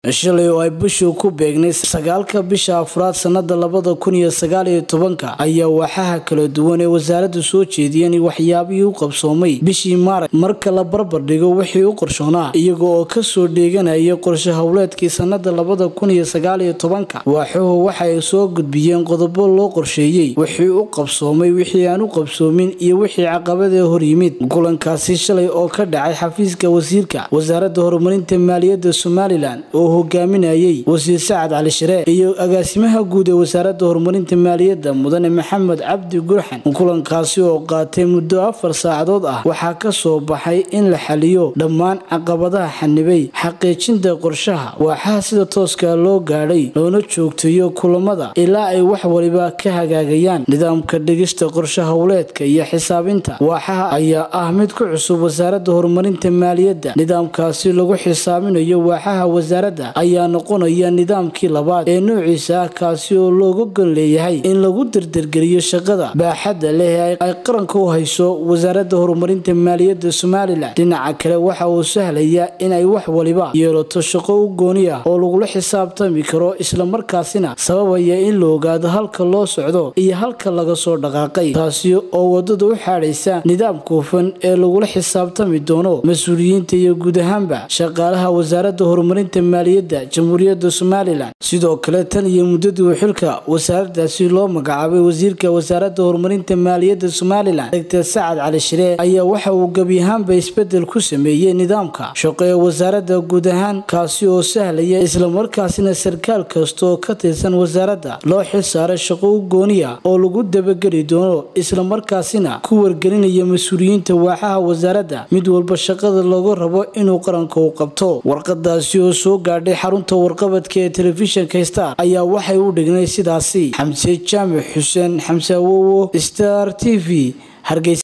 shalay oo ay bishu ku beegnay sagaalka bisha afraad sanada labada kun iyo sagaaliyo tobanka ayaa waaxaha kala duwan ee wasaaraddu soo jeediyeen waxyaabihii u qabsoomay bishii maaraj marka la barbar dhigo wixii u qorshoonaa iyaga oo kasoo dheeganaya qorshe howleedkii sanada labada kun iyo sagaaliyo tobanka waaxuhu waxaay soo gudbiyeen qodobo loo qorsheeyey wixii u qabsoomay wixii aan u qabsoomin iyo wixii caqabadee hor yimid kulankaasi shalay oo ka dhacay xafiiska wasiirka wasaaradda horumarinta maaliyadda somalilan oo hogaaminayay wasiir sacad cali sharee iyo agaasimaha guud ee wasaaradda horumarinta maaliyadda mudane maxamed cabdi gurxan kulankaasi oo qaatay muddo afar saacadood ah waxaa ka soo baxay in la xaliyo dhammaan caqabadaha xanibay xaqiijinta qorshaha waaxaha sida tooska loo gaadhay loona joogteeyo kulamada ilaa ay wax waliba ka hagaagayaan nidaamka dhigista qorshe howleedka iyo xisaabinta waaxaha ayaa ah mid ku cusub wasaaradda horumarinta maaliyadda nidaamkaasi lagu xisaabinayo waaxaha wasaaradda ayaa noqonaya nidaamkii labaad ee noociisa ah kaasi oo looga gon leeyahay in lagu dardargeliyo shaqada baaxadda leh ee ay qaranka u hayso wasaaradda horumarinta maaliyadda somalilan dhinaca kale waxa uu sahlayaa in ay wax waliba yeelato shaqo u gooni ah oo lagula xisaabtami karo islamarkaasina sababaya in la ogaado halka loo socdo iyo halka laga soo dhaqaaqay taasi oo wadada u xaadhaysa nidaamka hufan ee lagula xisaabtami doono mas-uuliyiinta iyo guud ahaanba shaqaalaha wasaaradda horumarinta maaliyadda jamhuuriyadda somalilan sidoo kale tan iyo muddadii xilka wasaaradaasi loo magacaabay wasiirka wasaaradda horumarinta maaliyadda somalilan dogtor sacad cali shiree ayaa waxa uu gebi ahaanba isbedel ku sameeyey nidaamka shaqo ee wasaaradda guud ahaan kaasi oo sahlaya islamarkaasina sarkaal kasta oo ka tirsan wasaaradda loo xil saaray shaqo u gooniya oo lagu dabageli doono islamarkaasina ku wargelinaya mas-uuliyiinta waaxaha wasaaradda mid walba shaqada looga rabo inuu qaranka u qabto warqadaasi oo soo gaadhay xarunta warqabadka ee telefishinka star ayaa waxay u dhignay sidaasi xamse jaamac xuseen xamse awowo star t v hargeysa